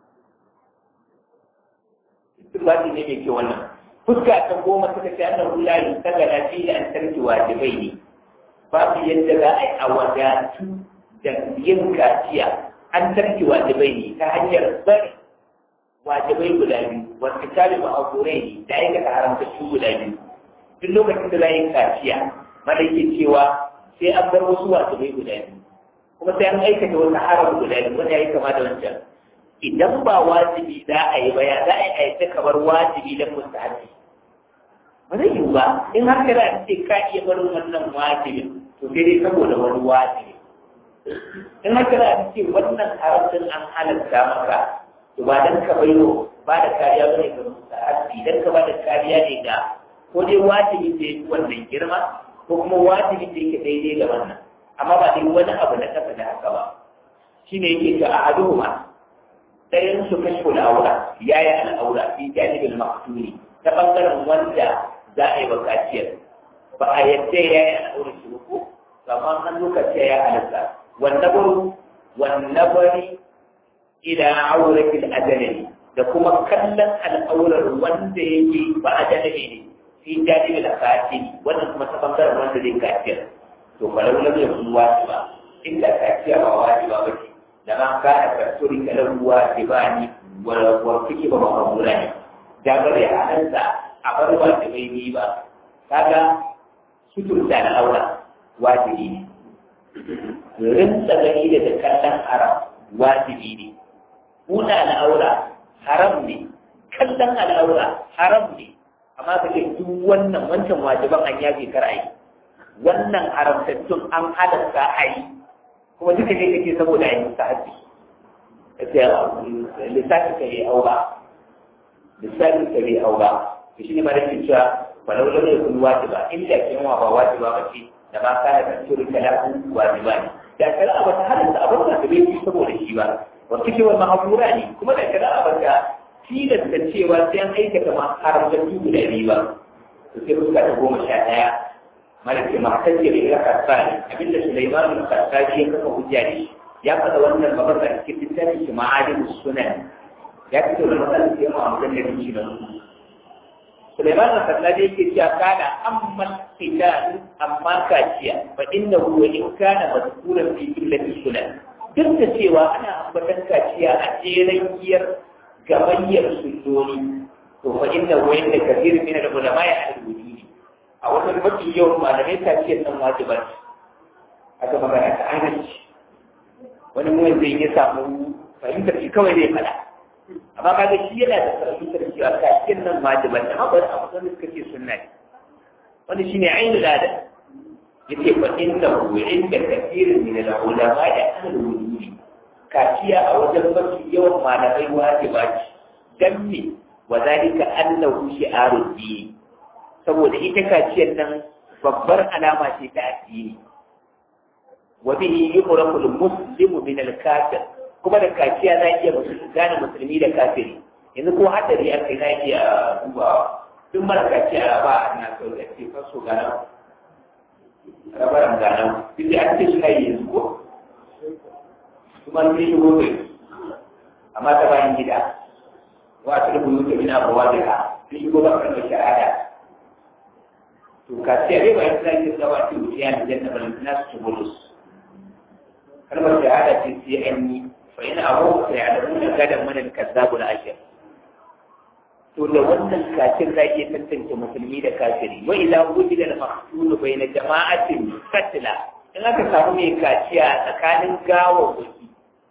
istirbaɗi ne mai kyau wannan fuska ta goma suka ce annan hulari ta ga lafiya an tarki wajibai ne babu yadda za a yi a wadatu da yin kaciya an tarki wajibai ne ta hanyar bari wajibai guda biyu wasu tabi ba aburai ne da aikata haramta su guda biyu duk lokacin da za yi kaciya mana yake cewa sai an bar wasu wajibai guda biyu kuma sai an aikata wasu haram guda biyu wanda ya yi kama da wancan idan ba wajibi za a yi ba ya za a yi aita kamar wajibi don mustahabi ba zai yiwu ba in har kana ce ka iya barin wannan wajibin to sai dai saboda wani wajibi in har kana ce wannan haramcin an halatta maka to ba dan ka bayo ba da kariya bane ga mustahabi dan ka ba da kariya ne ga ko dai wajibi da yake wannan girma ko kuma wajibi da yake daidai da wannan amma ba dai wani abu na kasa da haka ba shine yake ga ahaduhuma ɗayan su kashfu al'aura ya yi al'aura fi janibin maktuni ta ɓangaren wanda za a yi bakaciyar ba a yadda ya yi al'aura shi ba ko amma an lokaci ya halatta wanda baro wanda bari ila auratil adalani da kuma kallon al'aurar wanda yake ba adalani ne fi janibin al-katini wannan kuma ta ɓangaren wanda zai kaciyar to falau lam yakun wajiba inda kaciya ba wajiba ba ce لما كان كالسوري له واجبان والفكي بمقبولان جابر يعننسا أقر واجبين با كذا ستر سنة أولا واجبين rinsa gani da kallon haram wajibi ne muna al'aura haram ne kallon al'aura haram ne amma ka ce duk wannan wancan wajiban an yafe kar a yi wannan haramtattun an halatta a yi kuma duka ne kake saboda ayi mustahabi sai lissafi ka yi aura lissafi ka yi aura to shine ma da cewa walau lam yakun wajiba inda kin wa ba wajiba ba ce da ma kana da turu kalahu wajiba ne da kala ba ta halatta abin da bai yi saboda shi ba wa kike wa mahfura ne kuma da kala ba ta tilasta cewa sai an aikata ma haramtattu guda biyu ba to sai fuska ta goma sha ɗaya malaka mahtajja bi al-qassani abinda Sulaiman al-Qassani ya kafa hujja ne ya faɗa wannan babbar da cikin littafin shi ma'alim sunan ya fito da matsalar da yawa a maganar shi da Sulaiman al-Qassani yake cewa kana amma qital amma kaciya fa inna huwa in kana mazkuran fi illati sunan duk da cewa ana ambatan kaciya a jeren giyar gabayyar sunnoni to fa inna huwa inda kathir min al-ulama ya al-wujudi a wannan mafi yawan malamai ta ce nan wajibar aka magana ta adalci wani mun zai ya samu fahimtar shi kawai zai fada amma kaga shi yana da fahimtar cewa kaciyar nan wajibar amma ba a musamman suka ce sunna ne wani shine ainihin lada yace fa inna hu inda kathirin min al-ulama da ahlul wujudi kaciya a wajen mafi yawan malamai wajiba ce dan me wa zalika annahu shi'arud din saboda ita kaciyar nan babbar alama ce ta addini wa bihi yuqrafu al-muslimu min al-kafir kuma da kaciya za iya musulmi gane musulmi da kafiri yanzu ko hadari a kai na iya duba duk mara kaciya ba a na sau da ce faso gana rabaran gana duk da an ce shi kai yanzu ko kuma sun shigo kai amma ta bayan gida wa ta rubu yuta min abuwa da ha sun shigo ba kan shahada to ka ce ai bayan sai ke tsawa ce wuce ya da janna bal nas tubulus kalmar shahada ce sai an yi fa ina abu sai ya da mun gadan mana kazzabu da ashir to da wannan kafir za iya tantance musulmi da kafiri wa ila wujida al-maqtul bayna jama'atin katla in aka samu mai kaciya tsakanin gawawwaki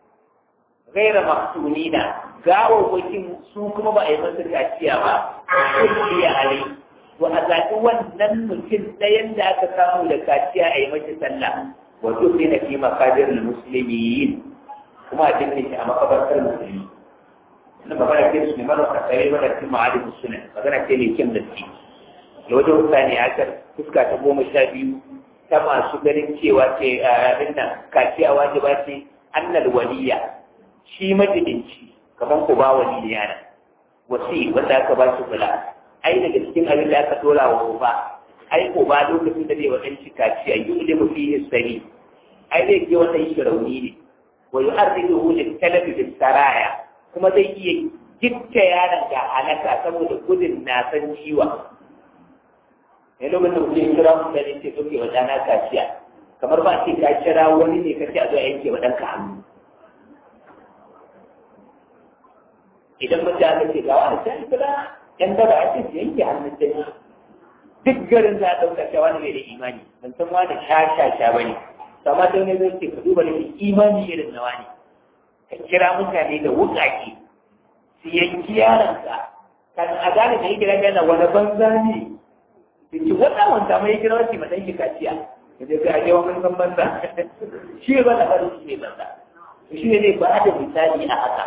gaira maktunina gawawwakin su kuma ba a yi masa kaciya ba kulliya alai to a zaɓi wannan mutum ɗayan da aka samu da kaciya a yi masa sallah wato sai na fi makabir musulmi kuma a jinne shi a makabartar musulmi wannan magana ce su ne mara kasare wadda cikin ma'adin suna magana ce mai kyan gaske da wajen mutane a kan fuska ta goma sha biyu ta masu ganin cewa ce abin nan kaciya wajiba ce annal waliya shi majidinci kamar ku ba wali ne yana wasi wanda aka ba shi kula ai daga cikin abin da aka dora wa uba ai ko ba lokacin da zai wa ɗan kaciya yi da mafi sani ai zai ke wata yi rauni ne wa yu'arridu lil talabi bis saraya kuma zai iya gitta yaron ga halaka saboda gudun na san ciwa ne lokacin da mutum kira mu da ne ce doke wa dana kaciya kamar ba ce ka kira wani ne ka ce a zo yanke wa ɗanka hannu idan mace aka ce ga wani sai kira yan daba a ce su yanke hannun sai duk garin za a ɗauka cewa wani bai da imani ban san wani sha sha sha ba ne amma sai wani zai ce ka duba da imani irin na wani ka kira mutane da wuƙaƙe su yanki yaranka kan a gane da yake yana wani banza ne da ci wata wanda mai kira wasu matan shi kaciya da zai ga yawa mun san banza shi ba da farin shi ne banza shi ne zai ba da misali a haka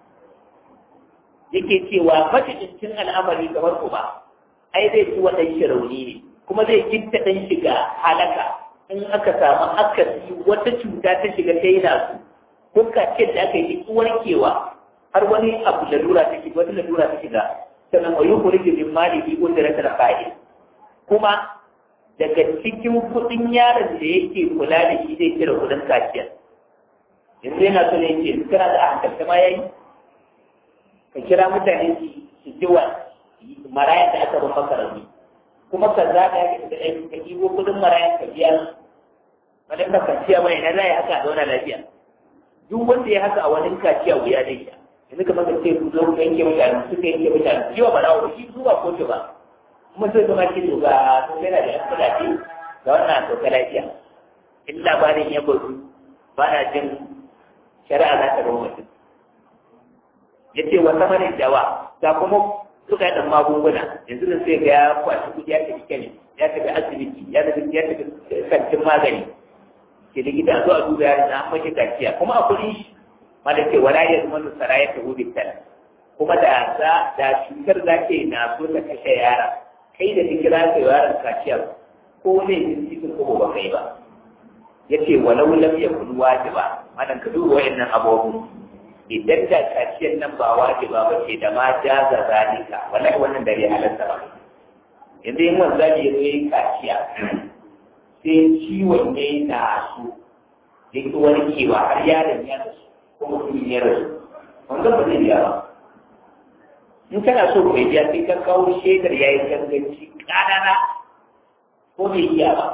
yake cewa macikin al'amari kamar ku ba ai zai ci waɗan shi rauni ne kuma zai kinta ɗan shiga halaka in aka samu akasi wata cuta ta shiga ta yi nasu ko kaciyar da aka yi warkewa har wani abu lalura ta shiga wata lalura ta shiga sannan wa yi kuri min mali bi wanda rasa da fa'il kuma daga cikin kuɗin yaron da yake kula da shi zai kira kuɗin kaciyar yanzu yana so ne ce kana da hankalta ma yayi ka kira mutane su ji wa marayan da aka rufa karami kuma ka za ka yi da ɗaya ka ɗigo kuɗin marayan ka biya wani ka kaciya mai na zai haka a zauna lafiya duk wanda ya haka a wani kaciya wuya zai sha yanzu kamar ka ce ku zo ku yanke mutane suka yanke mutane shi wa barawo shi su ba kotu ba kuma sai zama ce to ga sun yana da yan kuɗaɗe ga wannan sauka lafiya in labarin ya bazu ba na jin shari'a za ta zama mutum ya ce wa samanin dawa ga kuma suka yi ɗan magunguna yanzu da sai ga ya kwashi kuɗi ya tafi kenan ya tafi asibiti ya tafi ya tafi kantin magani ke likita zo a duba yaron na mashi kaciya kuma a kuɗi shi ma da ce wala ya zama nusara ya tafi bitan kuma da za da cutar za ke na so ta kashe yara kai da ka kira ka yaron kaciya ko ne jin cikin ko ba kai ba ya ce walau lam yakun wajiba madan ka duba wayannan abubuwan idan da kaciyar nan ba wajiba ba ce da ma jaza zalika wallahi wannan da bai halatta ba yanzu yin wanda ne zo yin kaciya sai ciwon ne na su da ki warkewa har yaron ya rasu ko mutum ya rasu wanda ba zai biya ba in kana so ka biya sai ka kawo shaidar yayin ganganci ƙanana ko bai iya ba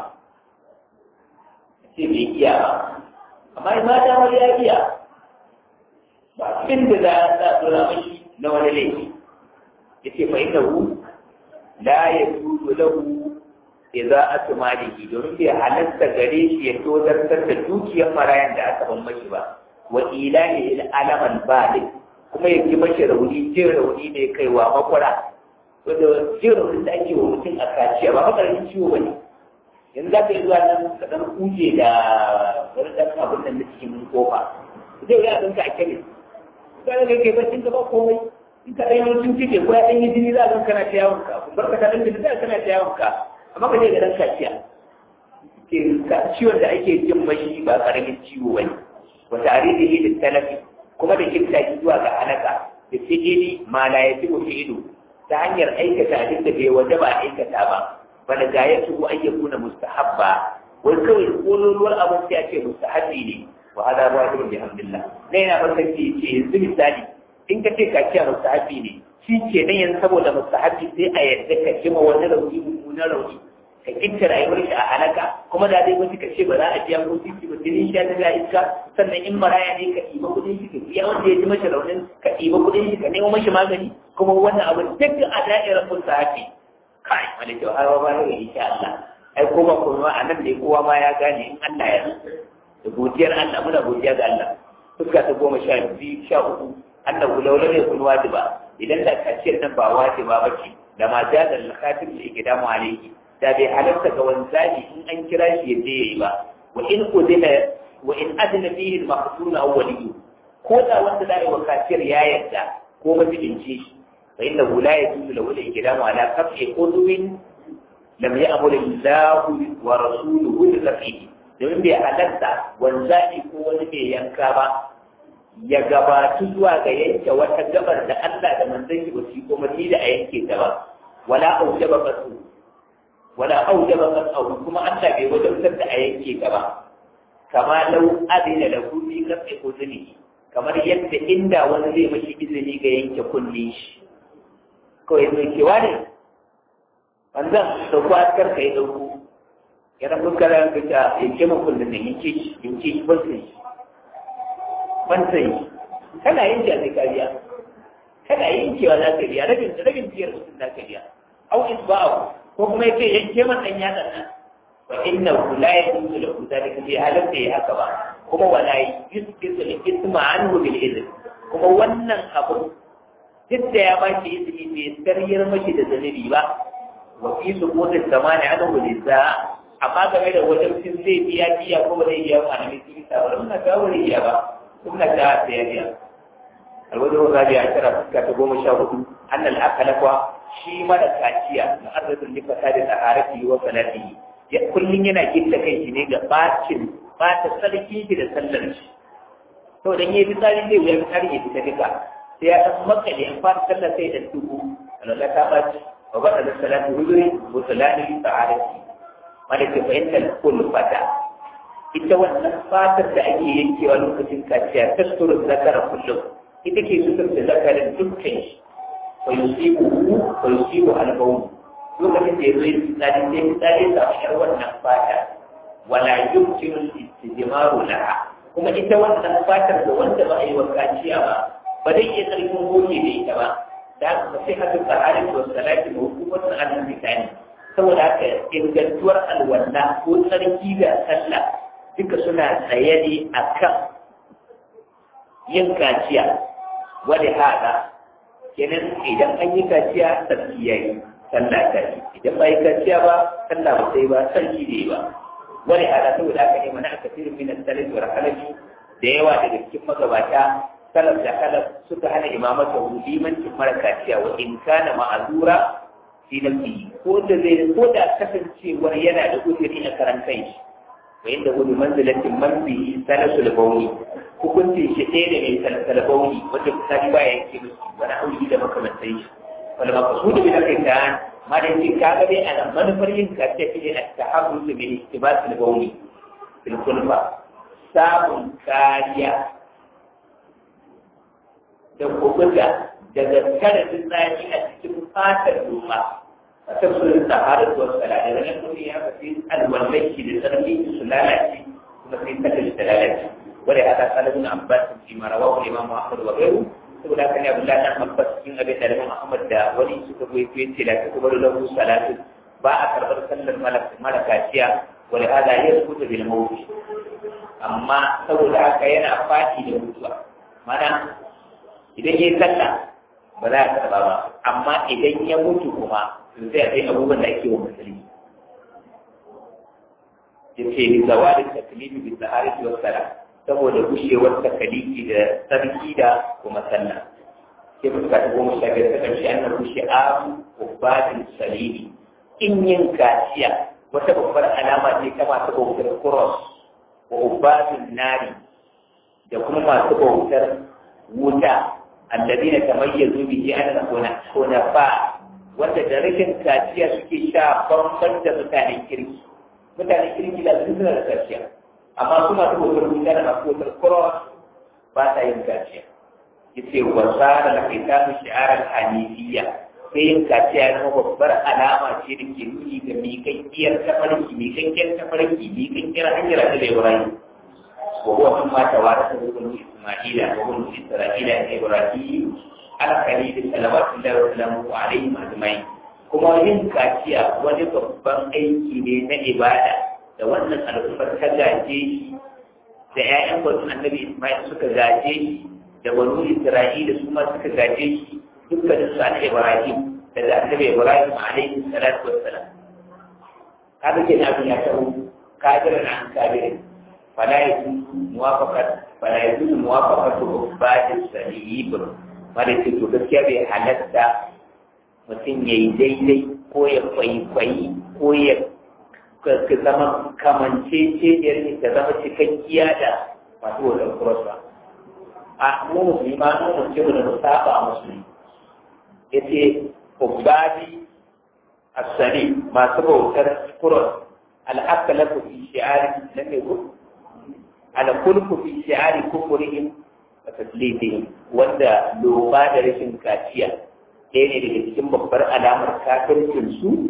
sai bai iya ba amma in mata wani ya iya ba abin da za a tsura mashi na wani laifi ya ce fa'in da hu la ya tuzo lahu idza atmalihi domin bai halatta gare shi ya tozartar da dukiyar marayan da aka ban mashi ba wa ilahi il alaman balik kuma ya ji mashi rauni jin rauni ne kaiwa makwara wanda jin rauni da ake wa mutum a kaciya ba makaramin ciwo ba ne yanzu za ka yi zuwa nan ka ɗan kuje da wani ɗan abin nan na cikin kofa zai yi abin ka a kemis ka ga kai bacin ka ba komai in ka ɗan yi cike ko ya ɗan yi jini za ka kana ta yawon ka bar ka ɗan jini za kana ta yawon ka amma ka je ga ɗan kaciya ciwon da ake jin mashi ba ƙaramin ciwo ba ne wata arihi da talafi kuma da kinta zuwa ga halaka da fi'ili ma la ya tibu fi'ilu ta hanyar aikata abin da bai wajaba a aikata ba wanda ga ya tuhu an yakuna mustahabba wai kawai kololuwar abin sai a ce mustahabbi ne wa hada wajibun bihamdillah ne yana maka ce ce yanzu misali in ka ce kaciya mustahabbi ne shi ke nan yanzu saboda mustahabbi sai a yadda ka jima wani rauni mummunan rauni ka kinta rayuwar shi a halaka kuma da dai wasu ka ce ba za a biya ko titi ba jinin shi ta ga iska sannan in maraya ne ka ɗiba kuɗin shi ka biya wanda ya ji mashi raunin ka ɗiba kuɗin shi ka nemo mashi magani kuma wannan abin duk a da'irar mustahabbi kai wani kyau har ba ne insha Allah ai ko ba kuma a nan ne kowa ma ya gane in Allah ya da godiyar Allah muna godiya ga Allah fuska ta goma sha biyu sha uku annahu law lam yakun wajiba idan da kaciyar nan ba wajiba ba ce da ma da da lakatin da yake damu alayhi da bai halarta ga wanzali in an kira shi ya je yayi ba wa in udina wa in adna fihi al-maqtun aw waliyu ko da wanda da wa kaciyar ya yarda ko mabidinci shi fa innahu la yajuzu lahu al-ikramu ala qat'i udwin lam ya'mur Allah wa rasuluhu bi qat'ihi domin bai halatta wanzali ko wani bai yanka ba ya gabatu zuwa ga yanke wata gabar da Allah da manzon shi ba su yi umarni da a yanke ta ba wala aujaba qasu wala aujaba qasu kuma Allah bai wajabtar da a yanke ta ba kama lau adina da fi qat'i udhni kamar yadda inda wani zai mashi izini ga yanke kullin shi kawai zai kewa ne wanzan dauko askar ka yi dauko ya rabu kara ka ta yanke mun kullun nan yanke shi yanke shi ban sai ban sai kana yin da sai kariya kana yin cewa za ka biya rabin rabin biyar mutum za ka biya au isba'u ko kuma yace yanke man dan yatsa nan wa inna la yajuzu lahu dhalika bi halatta ya haka ba kuma wala yusqitu al-ithma anhu bil idhn kuma wannan abu duk da ya baki izini bai sarriyar mashi da zanibi ba wa fi suqutin zamani anhu liza amma game da wajen cin zai biya biya ko ba zai biya ba ne sun ta ba muna ga wani biya ba kuma ta sai biya alwajen rabi a tara fuska ta goma sha hudu annal akala kwa shi mara kaciya na arzikin da fata da tsaraki wa salati ya kullun yana gitta kai shi ne ga bacin bata sarki shi da sallar shi to dan yayi fitsari zai wuya fitsari ya fita duka sai ya dan makale an fara sallar sai da tuku Allah ta baci wa bada da salatu huduri wa salati tsaraki malaka fa inna kulfata ita wannan fatar da ake yankewa lokacin kaciya tasuru zakara kullum ita ke sutur da zakarin dukkan shi wa yusibu wa yusibu al-bawl lokacin da yazo yin tsari sai tsari da shar wannan fata wala yumkinu al-istijmaru laha kuma ita wannan fatar da wanda ba a yi wa kaciya ba ba zai iya karfin goge da ita ba da haka sai haka tsari da salati da hukumar al-misali saboda haka ingantuwar alwala ko tsarki da sallah duka suna tsaye ne akan yin kaciya wani haɗa kenan idan an yi kaciya sarki ya yi sallah ta yi idan ba yi kaciya ba sallah ba sai ba sarki ne ba wani haɗa saboda aka nema na aka firin minan salaf wa rakalaji da yawa daga cikin magabata salaf da kalaf suka hana imamata limancin mara kaciya wa in kana ma'azura fi nafsi ko da zai ko da kasancewar yana da uzuri a karan kai shi wa inda gudu manzilatin man bi salasul bauni hukuncin shi ɗaya da mai salsala bauni wanda misali ba ya yanke musu wani aure da makamantai shi wanda ba su da bila kai ta ma da yake ka ga dai ana manufar yin kace fi ne ta habu su bi istibasul bauni bil kulfa samun kariya da kubuta daga kada tsari a cikin fatar doma a tafsirin sahara da wasu al'adar da nan ya fi alwallai da tsarki su lalace kuma sai ta da lalace ولهذا قال ابن عباس فيما رواه الامام احمد وغيره saboda haka ne Abdullahi dan Abbas cikin abin da Imam Ahmad da wani suka goyi fiye ce da suka bar lahu salatu ba a karbar sallar mara kaciya wani hada ya rubuta bil mawt amma saboda haka yana fati da mutuwa mana idan yayi sallah ba za a karba ba amma idan ya mutu kuma to sai a kai abubuwan da ake wa musulmi yace ni zawalin taklifi bi taharati was salat saboda gushewar takaliki da sarki da kuma sallah sai fuska ta goma sha biyar ta ƙarshe an nan rushe abu ubadin salimi in yin kaciya wata babbar alama ce ta masu bautar kuros wa ubadin nari da kuma masu bautar wuta alladina tamayyazu bihi an hunafa wanda da rashin kaciya suke sha bamban da mutanen kirki mutanen kirki da su suna da kaciya amma su masu bautar wuta da masu bautar cross ba ta yin kaciya yace wa sara la kitabu shi'aran hanifiyya sai yin kaciya na babbar alama ce da ke nuni ga miƙaƙƙiyar tafarki miƙaƙƙiyar tafarki miƙaƙƙiyar hanyar da Ibrahim wa huwa min ma tawarasa ibn Isma'ila wa ibn Isra'ila da Ibrahim al-Khalil sallallahu alaihi wa alihi ajma'in kuma yin kaciya wani babban aiki ne na ibada da wannan al'ummar ta gaje shi da ‘ya'yan banu annabi Ismail suka gaje shi da banu Isra'ila su ma suka gaje shi dukkanin su annabi Ibrahim daga annabi Ibrahim alaihi salatu wassalam kaga ke abin ya taho kafirin an kafirin fala yajuzu muwafaqat fala yajuzu muwafaqatu ubadi salib wanda ce to gaskiya bai halatta mutum ya yi daidai ko ya kwaikwayi ko ya ka zama kamanceciyar ne ta zama cikakkiya da masu wajen kurosa a mu musulmi ma mu mutum da mu saba a musulmi ya ce ubadi asali masu bautar kuros al'akala ku fi shi'ari na mai gudu alkulku fi shi'ari kufurihim a taslifihim wanda loba da rashin kaciya ɗaya ne daga cikin babbar alamar kafircin su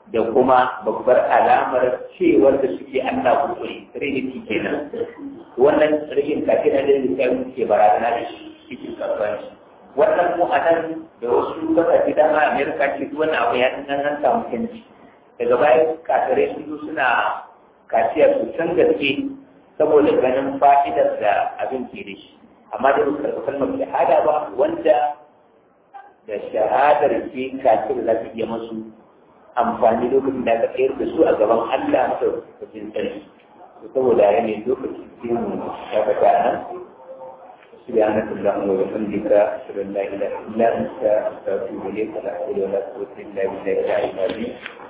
da kuma babbar alamar cewar da suke Allah kuskure trinity kenan wannan rashin kafin da zai ke barazana da shi cikin kasuwanci wannan mu a nan da wasu kasashe dama amerika ce duk wannan abu ya dan an samu canji daga baya kafirai sun zo suna kaciyar su can gaske saboda ganin fa'idar da abin ke da shi amma da ba karɓi kalmar shahada ba wanda da shahadar ke kafir za ta iya masu amfani lokacin da aka tsayar da su a gaban Allah masa cikin sarki saboda yanayin lokacin sai mu shakata nan سبحانك اللهم وبحمدك اشهد ان لا اله الا انت استغفرك ولا حول ولا قوه الا بالله العلي العظيم